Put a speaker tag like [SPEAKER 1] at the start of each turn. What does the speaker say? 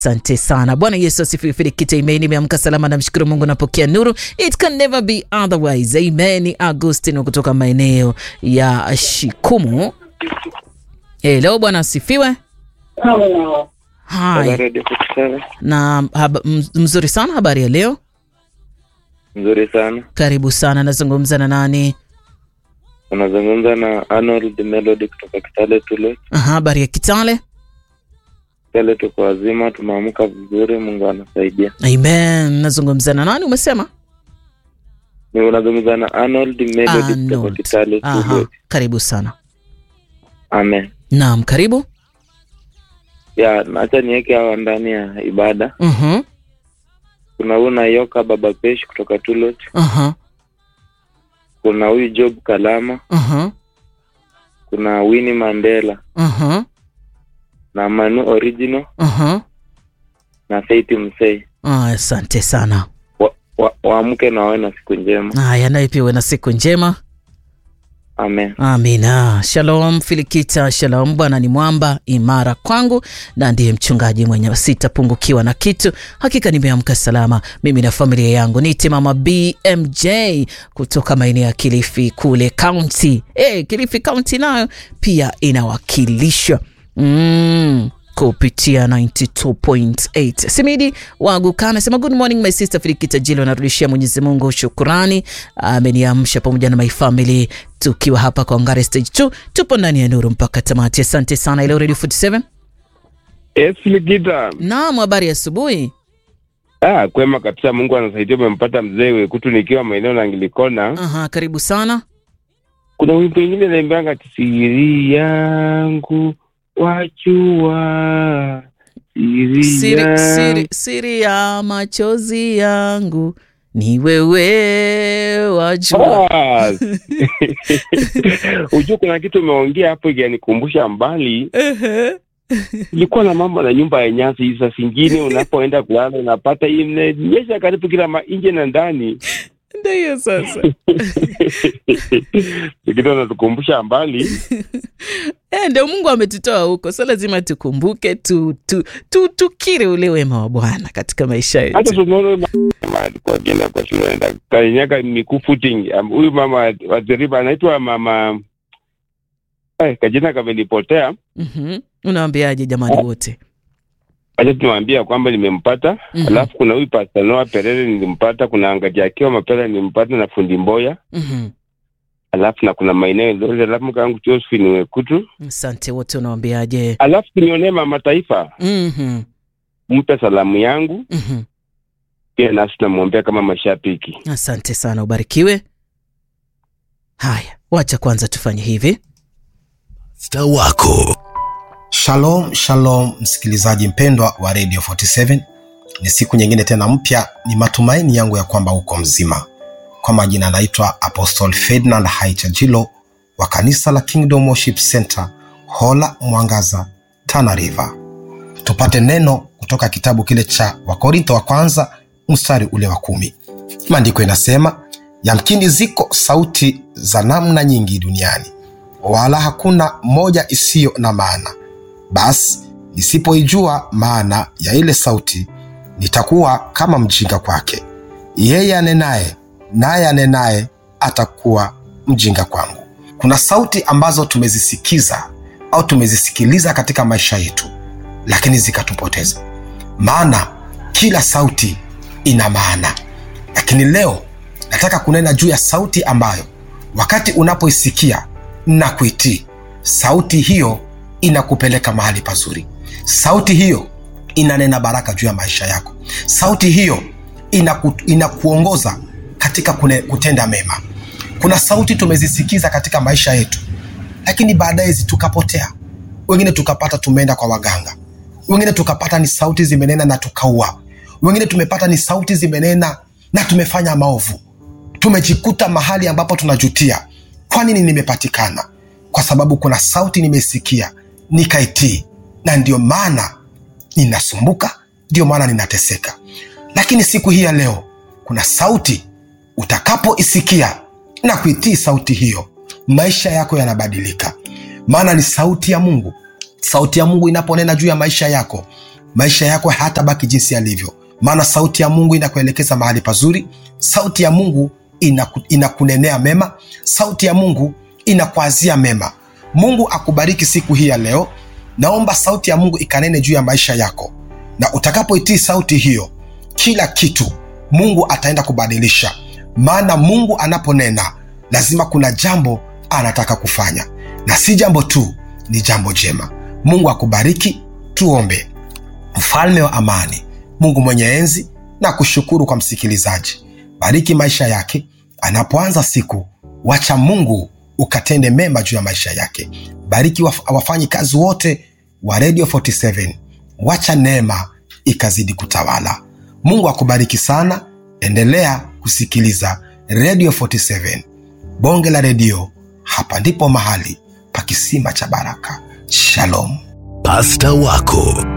[SPEAKER 1] Asante sana Bwana Yesu asifiwe. Filikita, amen. Nimeamka salama, namshukuru Mungu, napokea nuru. It can never be otherwise, amen. Agustino kutoka maeneo ya Shikumu. Hello, Bwana asifiwe. Hai
[SPEAKER 2] Radio Kutusana.
[SPEAKER 1] na haba, mz- mzuri sana. Habari ya leo?
[SPEAKER 2] Mzuri sana.
[SPEAKER 1] Karibu sana. Nazungumza na nani?
[SPEAKER 2] Unazungumza na Arnold Melody kutoka Kitale Tule.
[SPEAKER 1] Aha, habari ya Kitale.
[SPEAKER 2] Kitale tuko wazima, tumeamka vizuri, Mungu anasaidia.
[SPEAKER 1] Amen. Nazungumza na nani umesema?
[SPEAKER 2] Ni unazungumza na Arnold Melody kutoka
[SPEAKER 1] Arnold.
[SPEAKER 2] Kitale
[SPEAKER 1] Aha,
[SPEAKER 2] Tule.
[SPEAKER 1] karibu sana.
[SPEAKER 2] Amen.
[SPEAKER 1] Naam, karibu.
[SPEAKER 2] Ya, acha niweke hawa ndani ya ibada.
[SPEAKER 1] Mhm.
[SPEAKER 2] Kuna huyu Nayoka Baba Pesh kutoka Tulot.
[SPEAKER 1] Aha.
[SPEAKER 2] Kuna huyu Job Kalama.
[SPEAKER 1] Aha.
[SPEAKER 2] Kuna Winnie Mandela
[SPEAKER 1] Aha.
[SPEAKER 2] na Manu Original
[SPEAKER 1] Aha.
[SPEAKER 2] na Faith Msei.
[SPEAKER 1] Ah, Asante sana.
[SPEAKER 2] Wa- wa- Waamke na wawe na siku njema.
[SPEAKER 1] Haya, naye pia uwe na siku njema.
[SPEAKER 2] Amen.
[SPEAKER 1] Amina. Shalom Filikita, shalom. Bwana ni mwamba imara kwangu na ndiye mchungaji mwenye sitapungukiwa na kitu. Hakika nimeamka salama mimi na familia yangu. Niite mama BMJ kutoka maeneo ya Kilifi kule county. Eh, Kilifi county nayo pia inawakilishwa mm, kupitia 92.8. Simidi Waguka anasema good morning my sister Filikita Jilo, narudishia Mwenyezi Mungu shukurani, ameniamsha pamoja na my family tukiwa hapa kwa Ngare stage 2 tupo ndani ya nuru mpaka tamati. Asante sana. Ile Radio 47.
[SPEAKER 3] Yes, Ligita.
[SPEAKER 1] Naam, habari ya asubuhi.
[SPEAKER 3] Ah, kwema kabisa. Mungu anasaidia. Umempata mzee Wekutu nikiwa maeneo na Angilikona.
[SPEAKER 1] Aha, karibu sana.
[SPEAKER 3] Kuna wimbo ingine naimbianga ati siri yangu wachua siri,
[SPEAKER 1] Siri,
[SPEAKER 3] yangu.
[SPEAKER 1] siri, siri ya machozi yangu ni wewe wajua.
[SPEAKER 3] Ah. Ujua kuna kitu umeongea hapo ikanikumbusha mbali.
[SPEAKER 1] Ehe.
[SPEAKER 3] Ilikuwa na mambo na nyumba ya nyasi. Saa zingine unapoenda kulala unapata imenyesha karibu kila ma- nje na ndani.
[SPEAKER 1] Ndio hiyo sasa.
[SPEAKER 3] kitu anatukumbusha mbali.
[SPEAKER 1] Eh, ndio Mungu ametutoa huko, so lazima tukumbuke tu, tu, tu, tukiri ule wema wa Bwana katika maisha
[SPEAKER 3] hata
[SPEAKER 1] yetu.
[SPEAKER 3] tunaona mama alikuwa akienda kwa shule anaenda kanyaga mikuu footing Um, huyu mama wa Zeriba anaitwa mama eh, kajina kamenipotea
[SPEAKER 1] Mhm. Unawaambiaje jamani wote?
[SPEAKER 3] acha tunawambia kwamba nimempata
[SPEAKER 1] Mhm.
[SPEAKER 3] alafu kuna huyu Pastor Noah Perere nilimpata kuna Angaji akiwa Mapera nilimpata na fundi Mboya
[SPEAKER 1] Mhm.
[SPEAKER 3] alafu na kuna maeneo Eldoret alafu mke wangu Josephine Wekutu
[SPEAKER 1] Asante wote, unawaambiaje?
[SPEAKER 3] alafu tunionee mama taifa
[SPEAKER 1] Mhm.
[SPEAKER 3] mpe salamu yangu
[SPEAKER 1] Mhm.
[SPEAKER 3] pia nasi tunamwombea kama mashabiki
[SPEAKER 1] Asante sana, ubarikiwe. Haya, wacha kwanza tufanye hivi.
[SPEAKER 4] Sta wako
[SPEAKER 5] Shalom, shalom msikilizaji mpendwa wa Radio 47. Ni siku nyingine tena mpya, ni matumaini yangu ya kwamba uko mzima. Kwa majina anaitwa Apostle Ferdinand Haichajilo wa kanisa la Kingdom Worship Center, Hola Mwangaza, Tana River. Tupate neno kutoka kitabu kile cha Wakorintho wa kwanza mstari ule wa kumi. Maandiko inasema, yamkini ziko sauti za namna nyingi duniani, wala hakuna moja isiyo na maana basi nisipoijua maana ya ile sauti nitakuwa kama mjinga kwake yeye anenaye naye anenaye atakuwa mjinga kwangu kuna sauti ambazo tumezisikiza au tumezisikiliza katika maisha yetu lakini zikatupoteza maana kila sauti ina maana lakini leo nataka kunena juu ya sauti ambayo wakati unapoisikia na kuitii sauti hiyo inakupeleka mahali pazuri sauti hiyo inanena baraka juu ya maisha yako sauti hiyo inaku, inakuongoza katika kune, kutenda mema kuna sauti tumezisikiza katika maisha yetu lakini baadaye zi- tukapotea wengine tukapata tumeenda kwa waganga wengine tukapata ni sauti zimenena na tukaua wengine tumepata ni sauti zimenena na tumefanya maovu tumejikuta mahali ambapo tunajutia kwa nini nimepatikana kwa sababu kuna sauti nimesikia nikaitii na ndio maana ninasumbuka ndio maana ninateseka lakini siku hii ya leo kuna sauti utakapoisikia na kuitii sauti hiyo maisha yako yanabadilika maana ni sauti ya mungu sauti ya mungu inaponena juu ya maisha yako maisha yako hayatabaki jinsi yalivyo maana sauti ya mungu inakuelekeza mahali pazuri sauti ya mungu inaku, inakunenea mema sauti ya mungu inakuazia mema mungu akubariki siku hii ya leo naomba sauti ya mungu ikanene juu ya maisha yako na utakapoitii sauti hiyo kila kitu mungu ataenda kubadilisha maana mungu anaponena lazima kuna jambo anataka kufanya na si jambo tu ni jambo jema mungu akubariki tuombe mfalme wa amani mungu mwenye enzi na kushukuru kwa msikilizaji bariki maisha yake anapoanza siku wacha mungu ukatende mema juu ya maisha yake bariki waf- wafanyi kazi wote wa radio 47 wacha neema ikazidi kutawala mungu akubariki sana endelea kusikiliza radio 47 bonge la redio hapa ndipo mahali pa kisima cha baraka shalom
[SPEAKER 4] Pasta wako